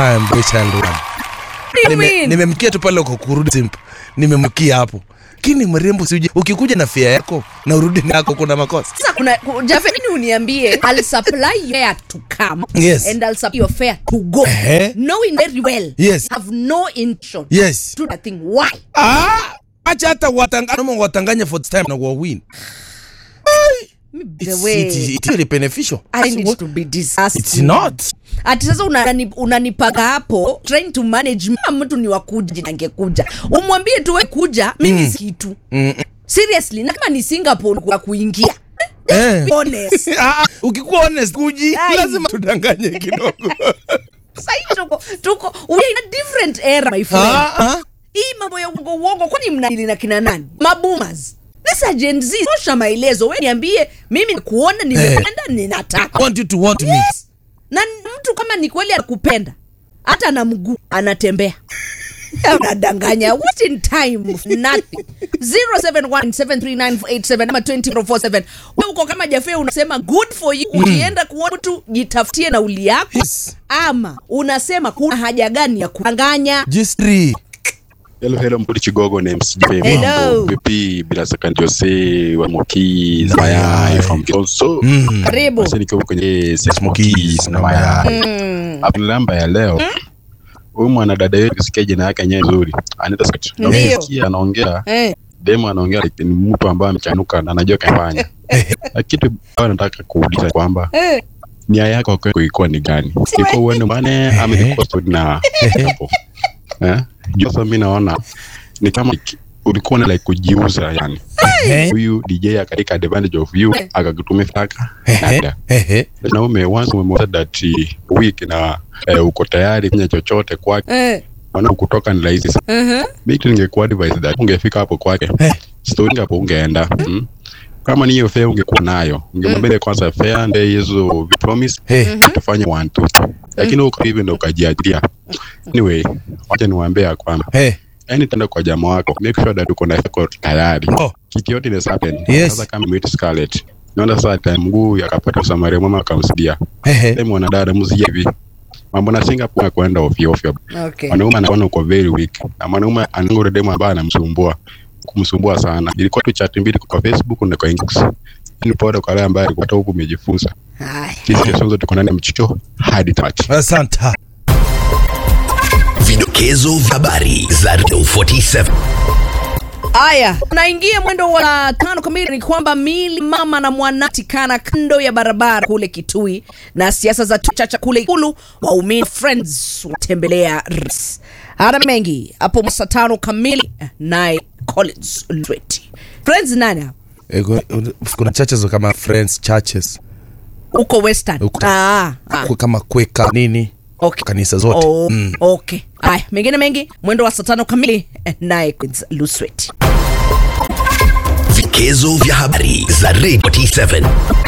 time boy child one. do you Nime- mean? nimemkia tu pale kwa kurudi simp nimemkia hapo kini mrembo siuje ukikuja na fia yako na urudi nako kuna makosa Sasa kuna ku- Jaffe, nini uniambie I'll supply your fare to come Yes. and I'll supply your fare to go Ehe. knowing very well Yes. have no intention yes to do that thing why ah acha hata watanganya watanganya for time na wa win the it's, way it's, it's really beneficial I find it to be disgusting. it's not ati sasa unani- unanipaga hapo trying to manage Mama mtu ni wakuja angekuja umwambie tu we kuja mimi mm. kitu Mm. seriously na kama ni singapore kwa kuingia Eh. Be honest Ah, ah, ukikuwa honest kuji Ai. lazima tudanganye kidogo Sahi tuko tuko we are in a different era my friend ah, ah. hii mambo ya uongo uongo kwani mnadili na kina nani maboomers Lisa Gen Z tosha maelezo we niambie mimi kuona nimependa ninataka I want you to want me yes. na mtu kama ni kweli anakupenda hata na mguu anatembea unadanganya what in time nothing 07173987 ama 20447 we uko kama jafe unasema good for you ukienda kuona mtu jitafutie nauli yako Yes. ama unasema kuna haja gani ya kudanganya G3 Hello, hello, Mpuli Chigogo na MC Jay. Hello. Mambo vipi? Bila shaka Jose wa Moki na mayai from Kisoso. karibu Basi nikiwa kwenye Smokies Smokies na na mayai. Hapo namba ya leo. Huyu mwanadada yetu kusikia jina yake yenyewe nzuri. Anaitwa Scott. Na Ndio. ukisikia anaongea, eh. demo anaongea like ni mtu ambaye amechanuka na anajua kafanya. Na kitu ambayo nataka kuuliza kwamba Eh. nia yako kwako ilikuwa ni gani? Ilikuwa uende mbane ama ilikuwa story na hapo? Eh? Juu sasa mimi naona ni kama like, ulikuwa na like kujiuza yani. Eh, Huyu DJ akatika advantage of you akakutumia faka. eh, eh, Na ume once umemwona that uh, week na eh, uko tayari kufanya chochote kwake. Eh. Maana kutoka ni rahisi sana. Uh-huh. Mimi tu ningekuwa advise that ungefika hapo kwake. Eh. Story hapo ungeenda. Mm. Kama ni hiyo fare ungekuwa nayo. Ungemwambia kwanza fare ndio hizo promise eh. tufanye one two three. Lakini uko hivi ndo ukajiajiria. Anyway, wacha niwaambie ya kwamba Eh, yani tenda kwa jamaa wako make sure that uko na yako tayari Oh. kitu yote inaweza happen Yes. sasa kama meet Scarlett naona sasa time mguu yakapata usamaria mwema akamsidia eh, eh. sema mwanadada msije hivi mambo na Singapore kwenda ovyo ovyo Okay. mwanaume anaona uko very weak na mwanaume anangoro demo ambaye anamsumbua kumsumbua sana ilikuwa tu chat mbili kwa Facebook na kwa inbox ni pole kwa wale ambaye alikuwa huku umejifunza Haya. hizi kesho zote tuko ndani ya mchicho hadi tamati asante Vidokezo vya habari za Radio 47. Haya, naingia mwendo wa tano kamili. Ni kwamba mili mama na mwanatikana kando ya barabara kule Kitui, na siasa za chacha kule Ikulu, waumini Friends watembelea rais. Ana mengi hapo saa tano kamili, naye Collins Lweti. Friends nani hapo? Eh, ku- kuna churches kama friends churches Uko Western. Uko- Ah, ah. Ku- kama kweka nini Okay. kanisa zote Oh, Mm. okay. Haya, mengine mengi mwendo wa saa tano kamili, naye Collins Lusweti. Vidokezo vya habari za Radio 47.